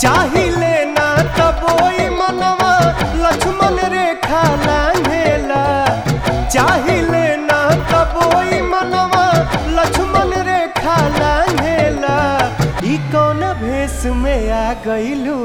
चाहिले ना तबोई मनवा लक्ष्मण रेखा लांघेला चाहिले ना तबोई मनवा लक्ष्मण रेखा लांघेला ई कौन भेष में आ गइलू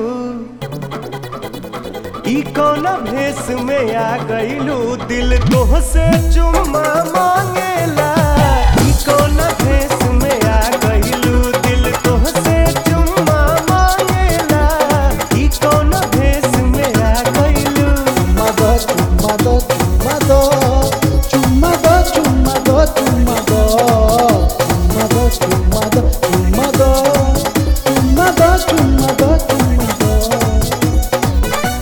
ई कौन भेष में आ गइलू दिल तोह से चुम्मा मांगेला ई कौन भेष में आ गइलू दिल तोह से चुम्मा मांगेला ई कौन भेष में आ गइलू Chumbado, chumbado, chumbado, chumbado, chumbado, chumbado, chumbado, chumbado, chumbado, chumbado, chumbado, chumbado.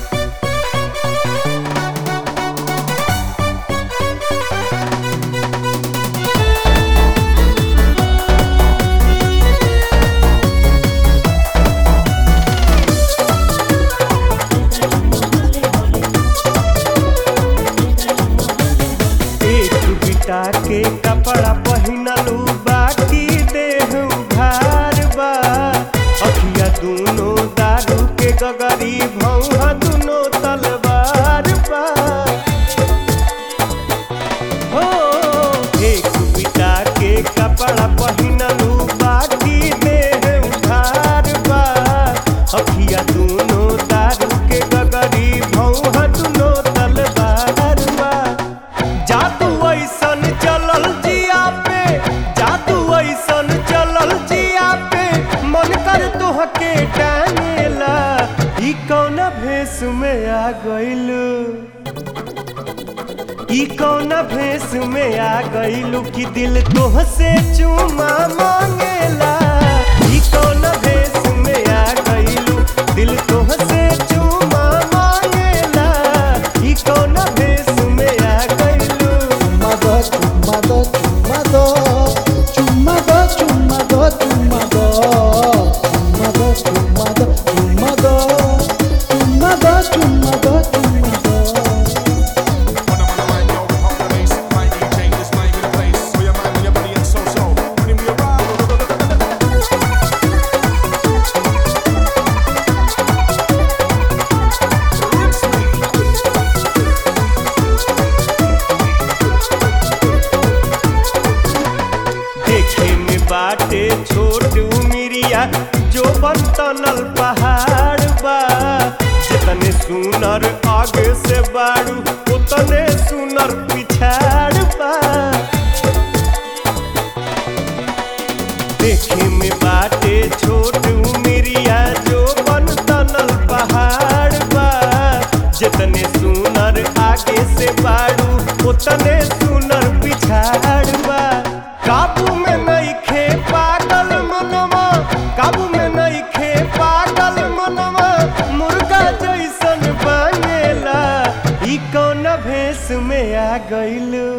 एक बिटा के कपड़ा पहिनलू बाकी देह उघार बा अखिया दूनो दारू के गगरी भौहा दूनो तलवार बा हो एक बिटा के कपड़ा पहिनलू बाकी देह उघार बा अखिया दूनो दारू के गगरी भौहा दूनो तलवार बा जादू ऐसन चलल जिया पे जादू ऐसन चलल जिया पे मन कर तोहके टांगेला ई कौन भेष में आ गइलू ई कौन भेष में आ गइलू कि दिल तोह से चुमा मांगेला ई कौन भेष में आ गइलू दिल तोह से चुमा मांगेला ई कौन भेष में आ गइलू Chumbado, chumbado, chumbado, chumbado, chumbado, chumbado, chumbado, chumbado, chumbado, chumbado, chumbado, chumbado. When I'm on the mic, yo, pump the bass. My DJ, this mic in the place. For your mind, your body, and so-so. When we arrive, Rinse me. देखे में बाटे छोट उमिरिया जो बनतनल पहाड़ बा जितने सुनर आगे से बाड़ू उतने सुनर पिछाड़ बा देखे में बाटे छोट उमिरिया जो बनतनल पहाड़ बा जितने सुनर आगे से बाड़ू उतने सुनर पिछाड़ बा काबू में नहीं खे पागल मनवा काबू में नहीं खे पागल मनवा मुर्गा जैसन बनेला ई कौन भेष में आ गइलू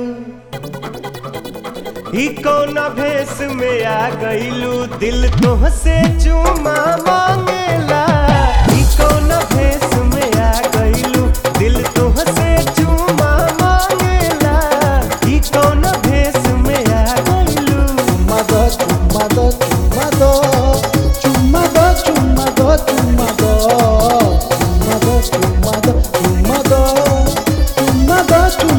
ई कौन भेष में आ गइलू दिल तोह से चुमा मांगेला ई कौन भेष में आ गइलू दिल तोह से चुमा मांगेला ई कौन भेष में आ गइलू Chumbado, chumbado, chumbado, chumbado, chumbado, chumbado, chumbado, chumbado, chumbado, chumbado, chumbado,